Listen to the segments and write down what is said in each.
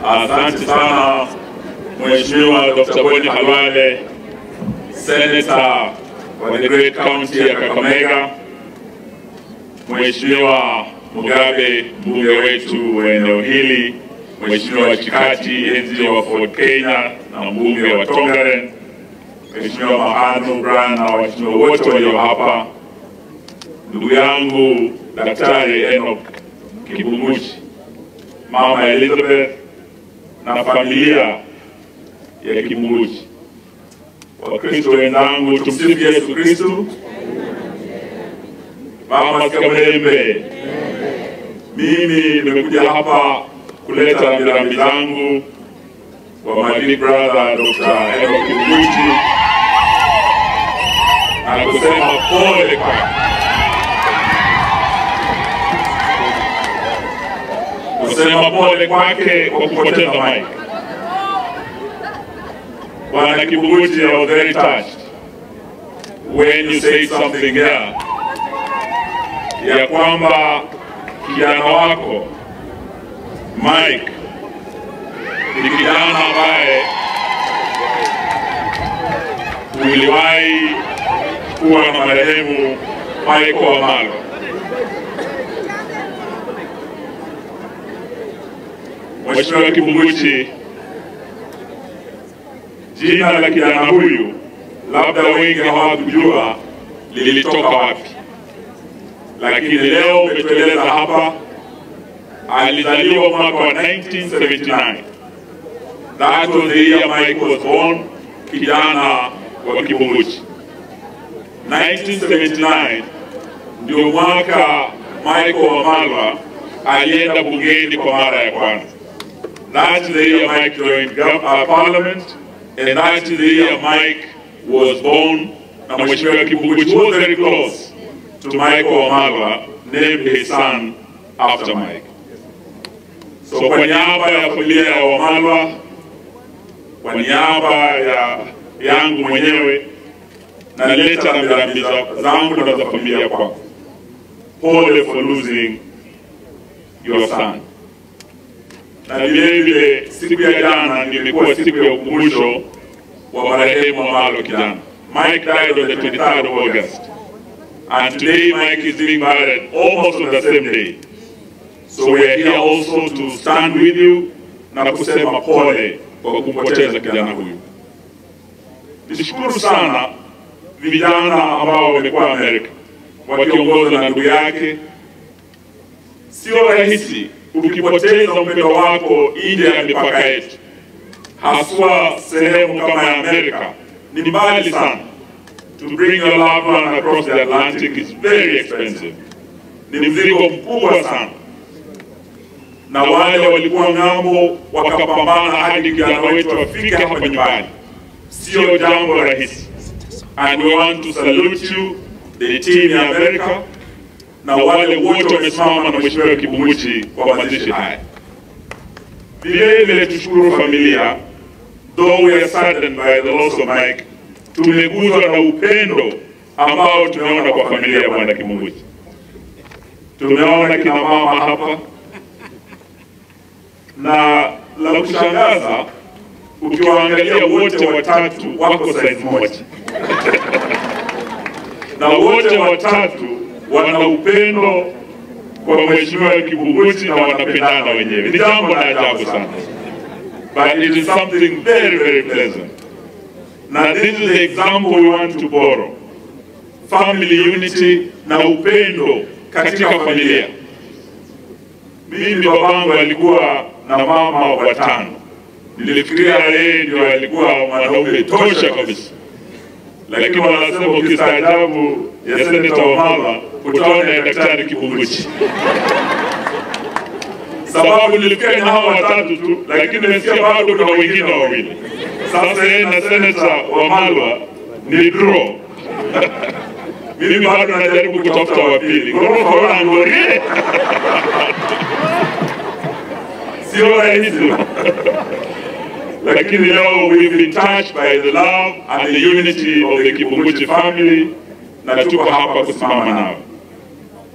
Asante sana Mheshimiwa Dr. Boni Halwale, Senator wa the great county ya Kakamega, Mheshimiwa Mugabe, mbunge wetu wa eneo hili, Mheshimiwa Chikati, NGO wa Ford Kenya na mbunge wa Tongaren, Mheshimiwa Mahanu Brian na waheshimiwa wote walio hapa, ndugu yangu Daktari Enoch Kibunguchi, Mama Elizabeth na familia ya Kibunguchi, Wakristo wenzangu, tumsifu Yesu Kristo. Mama Kamerembe, mimi nimekuja hapa kuleta rambirambi zangu kwa my big brother Dr. Enoch Kibunguchi na kusema pole kwake. kusema pole kwake kwa kupoteza Mike. Bwana Kibunguchi, I was very touched when you said something here ya kwamba kijana wako Mike ni kijana ambaye uliwahi kuwa na marehemu Michael Wamalwa. Mheshimiwa Kibunguchi, jina la kijana huyu labda wengi hawakujua lilitoka wapi, lakini leo umetueleza hapa alizaliwa mwaka wa 1979. That was the year Mike was born, kijana wa Kibunguchi. 1979 ndio mwaka Michael Wamalwa alienda bungeni kwa mara ya kwanza. That's the year Mike joined gov- uh, parliament, and that's the year Mike was born. Na Mheshimiwa Kibunguchi was very close to Michael Wamalwa, named his son after Mike. So kwa niaba ya familia ya Wamalwa, kwa niaba ya yangu mwenyewe, naleta rambirambi za- zangu na za familia kwako. Pole for losing your son na vile vile siku ya jana ndio imekuwa siku ya ukumbusho wa marehemu Wamalwa kijana. Mike died on the 23rd of August and today Mike is being buried almost on the same day. So we are here also to stand with you na kusema pole kwa kumpoteza kijana huyu. Nishukuru sana vijana ambao wamekuwa Amerika wakiongozwa na ndugu yake. Sio rahisi ukipoteza mpendo wako nje ya mipaka yetu, haswa sehemu kama ya Amerika. Ni mbali sana. To bring your loved one across the Atlantic is very expensive, ni mzigo mkubwa sana, na wale walikuwa ng'ambo wakapambana hadi kijana wetu afike hapa nyumbani, sio jambo rahisi. And we want to salute you, the team ya America na wale wote wamesimama na Mheshimiwa Kibunguchi kwa mazishi haya. Vile vile tushukuru familia, though we are saddened by the loss of Mike, tumeguzwa na upendo ambao tumeona kwa familia ya Bwana Kibunguchi. Tumeona kina mama hapa, na la kushangaza ukiwaangalia wote watatu wako size moja na wote watatu wana upendo kwa Mheshimiwa Kibunguchi na wanapendana wenyewe. Ni jambo la ajabu sana, but it is something very very pleasant. Na this is the example we want to borrow, family unity na upendo katika familia. Mimi babangu alikuwa na mama watano, nilifikiria yeye ndio alikuwa mwanaume tosha kabisa lakini wanasema ukistaajabu ya seneta Wamalwa utaona ya daktari Kibunguchi. Sababu nilifikia na hawa watatu tu, lakini nimesikia bado kuna wengine wawili. Sasa yeye na seneta Wamalwa ni draw. Mimi bado najaribu kutafuta wa pili. Ngorofa ngorie sio rahisi lakini leo we've been touched by the love and the unity of the Kibunguchi family na tuko hapa kusimama nao.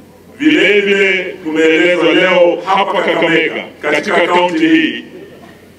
Vile vile tumeelezwa leo hapa Kakamega, katika kaunti hii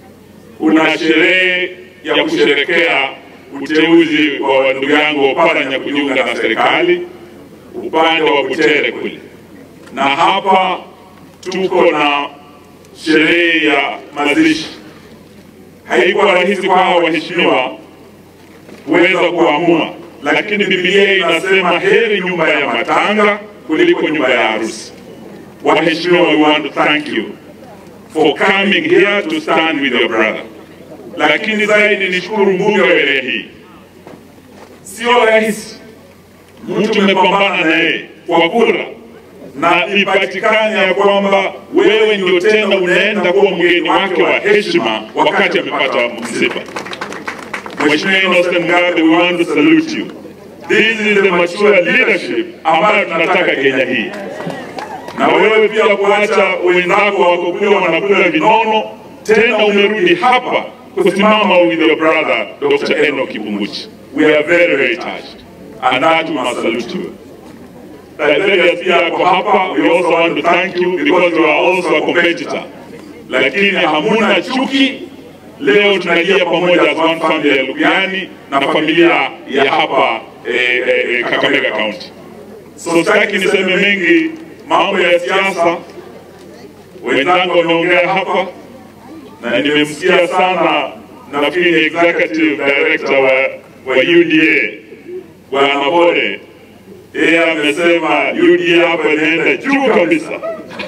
kuna sherehe ya kusherekea uteuzi wa ndugu yangu Oparanya kujiunga na serikali upande wa Butere kule, na hapa tuko na sherehe ya mazishi. Haikuwa rahisi kwa hawa waheshimiwa kuweza kuamua, lakini Biblia inasema heri nyumba ya matanga kuliko nyumba ya harusi. Waheshimiwa, we want to thank you for coming here to stand with your brother. Lakini zaidi nishukuru mbunge wa wilaya hii, sio rahisi mtu umepambana na yeye kwa kura na ipatikane ya kwamba wewe ndio tena unaenda kuwa mgeni wake wa heshima wakati amepata msiba. Mheshimiwa Innocent Ngabe, we want to salute you. This is the mature leadership ambayo tunataka Kenya hii, na wewe pia kuacha wenzako wako kule wanakula vinono, tena umerudi hapa kusimama with your brother Dr. Enoch Kipunguchi. We are very very touched and that we must salute you. Tiberius pia ako hapa, we also want to thank you because you are also a competitor, lakini hamuna chuki. Leo tunalia pamoja as one family ya Lukiani na familia ya hapa eh, eh, eh, Kakamega County. So sitaki niseme mengi mambo ya siasa, wenzangu wameongea hapa na nimemsikia sana, nafikiri ni executive director wa, wa UDA Bwana Bore yeye amesema UDA hapa inaenda juu kabisa,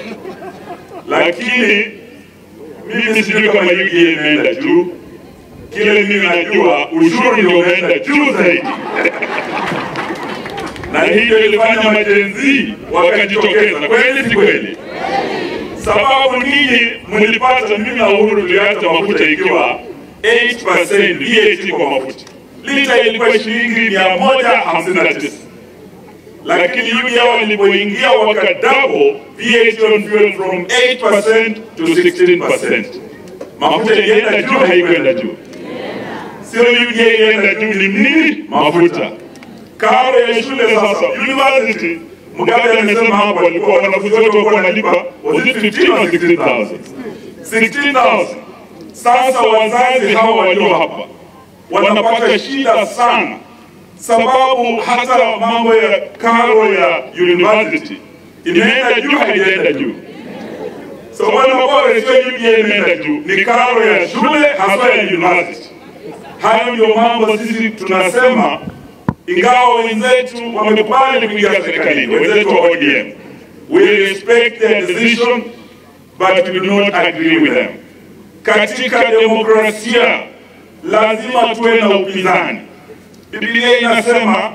lakini mimi sijui kama UDA imeenda juu. Kile mimi najua ushuru ndio umeenda juu zaidi na hiyo ilifanya majenzi wakajitokeza. Kweli si kweli? Sababu ninyi mlipata, mimi na Uhuru tuliacha mafuta ikiwa 8% VAT kwa mafuta, lita ilikuwa shilingi mia moja hamsini na tisa lakini UDA walipoingia wakadouble VAT on fuel from 8% to 16%. Mafuta ilienda juu, haikuenda juu? Sio UDA ilienda juu, ni nini? Mafuta. Karo ya shule sasa, university Mugabe amesema hapo walikuwa wanafunzi wote walikuwa wanalipa was it 15 or 16000 16000 Sasa wazazi hawa walio hapa wanapata shida sana sababu hata mambo ya karo ya university imeenda juu, haijaenda juu. So wana bora sio UDA imeenda juu, ni karo ya shule hasa ya university. Hayo ndio mambo sisi tunasema, ingawa wenzetu wamekubali kuingia serikalini, wenzetu wa ODM, we respect their decision but we do not agree with them. Katika demokrasia lazima tuwe na upinzani. Biblia inasema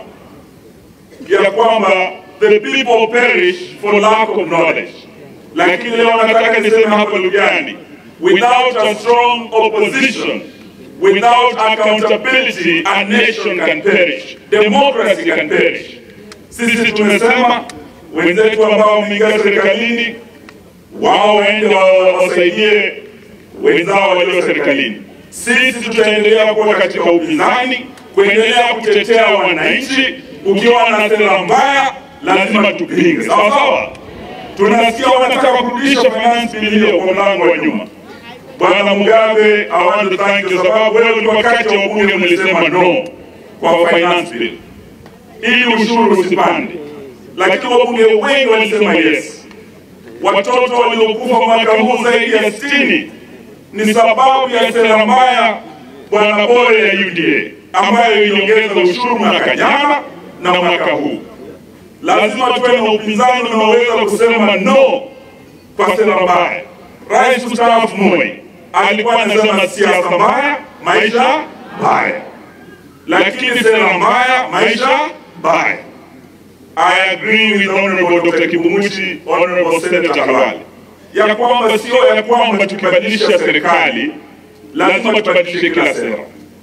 ya kwamba the people perish for lack of knowledge, lakini leo nataka niseme hapa Lugani, without a strong opposition, without accountability, a nation can perish, democracy can perish. Sisi tumesema wenzetu ambao wameingia serikalini, wao waende wasaidie wenzao walio serikalini. Sisi tutaendelea kuwa katika upinzani kuendelea kutetea wananchi. Ukiwa na sera mbaya, lazima tupinge, sawa sawa. Tunasikia wanataka kurudisha finance bill hiyo kwa mlango wa nyuma. Bwana Mugabe, I want to thank you, sababu wewe ulikuwa kati ya wabunge mlisema no kwa finance bill ili ushuru usipande, lakini wabunge wengi walisema yes. Watoto waliokufa mwaka huu zaidi ya sitini ni sababu ya sera mbaya Bwana Bore ya UDA ambayo iliongeza ushuru mwaka jana na mwaka huu. Lazima tuwe na upinzani unaoweza kusema no kwa sera mbaya. Rais mstaafu Moi alikuwa anasema siasa mbaya, maisha mbaya, lakini sera mbaya, maisha mbaya. I agree with Honorable Dr. Kipunguchi, Honorable Senator Halwale ya kwamba sio ya kwamba tukibadilisha serikali lazima tubadilishe kila sera.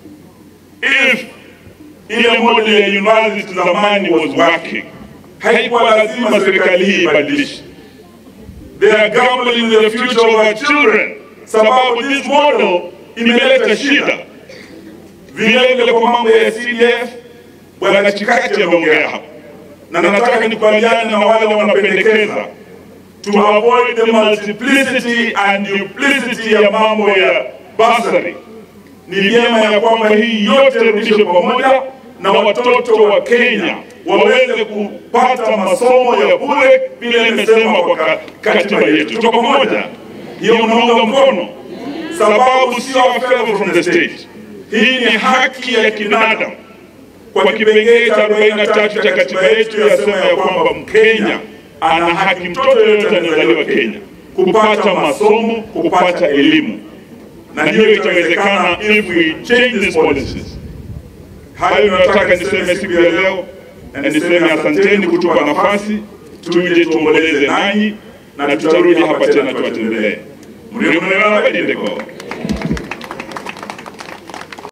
If ile model ya university zamani was working, haikuwa lazima serikali hii ibadilishe. They are gambling with the future of our children, sababu this model imeleta shida. Vile vile kwa mambo ya CDF, bwana Chikati ameongea hapa, na nataka nikubaliane na wale wanapendekeza to avoid the multiplicity and duplicity ya mambo ya basari. Ni vyema ya kwamba hii yote irudishwe pamoja na watoto wa Kenya waweze kupata masomo ya bure vile imesema kwa ka- katiba yetu. Tuko pamoja, hiyo unaunga mkono, sababu sio a favor from the state. Hii ni haki ya kibinadamu kwa kipengee cha 43 cha katiba yetu yasema ya kwamba Mkenya ana haki, mtoto yoyote anayezaliwa Kenya kupata masomo, kupata elimu, na hiyo itawezekana if we change these policies. Hayo nataka niseme siku ya leo, na niseme asanteni kutupa nafasi tuje tuomboleze nanyi, na tutarudi hapa tena tuwatembelee. mlio mnena badindeko